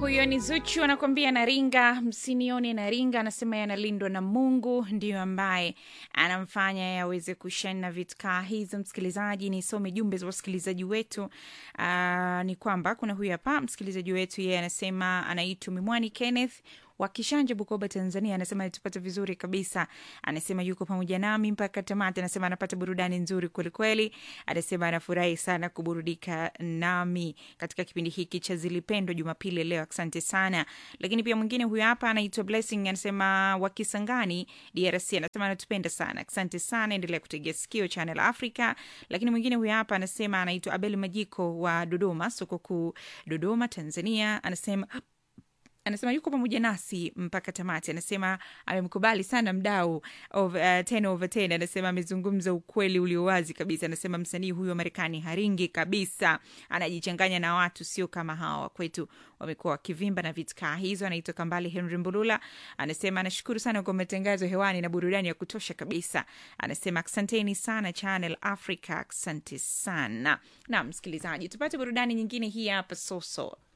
huyo ni zuchu anakuambia naringa msinione naringa anasema yanalindwa na mungu ndiyo ambaye anamfanya yaweze kushani na vitu kaa hizo msikilizaji nisome jumbe za wasikilizaji wetu uh, ni kwamba kuna huyu hapa msikilizaji wetu yeye anasema anaitwa mimwani kenneth wa Kishanje, Bukoba, Tanzania, anasema tupata vizuri kabisa. Anasema yuko pamoja nami mpaka tamati. Anasema anapata burudani nzuri kwelikweli. Anasema anafurahi sana kuburudika nami katika kipindi hiki cha Zilipendwa Jumapili leo. Asante sana. Lakini pia mwingine huyu hapa anaitwa Blessing, anasema wa Kisangani, DRC, anasema anatupenda sana. Asante sana, endelea kutegea sikio Channel Africa. Lakini mwingine huyu hapa anasema anaitwa Abel Majiko wa Dodoma, soko kuu Dodoma, Tanzania, anasema anasema yuko pamoja nasi mpaka tamati. Anasema amemkubali sana mdau of, uh, 10 over 10. Anasema amezungumza ukweli ulio wazi kabisa. Anasema msanii huyu wa Marekani haringi kabisa, anajichanganya na watu, sio kama hawa wa kwetu wamekuwa wakivimba na vitu kaa hizo. Anaitwa Kambale Henry Mbulula, anasema anashukuru sana kwa matangazo hewani na burudani ya kutosha kabisa. Anasema asanteni sana Channel Africa, asante sana. Na msikilizaji, tupate burudani nyingine hii hapa soso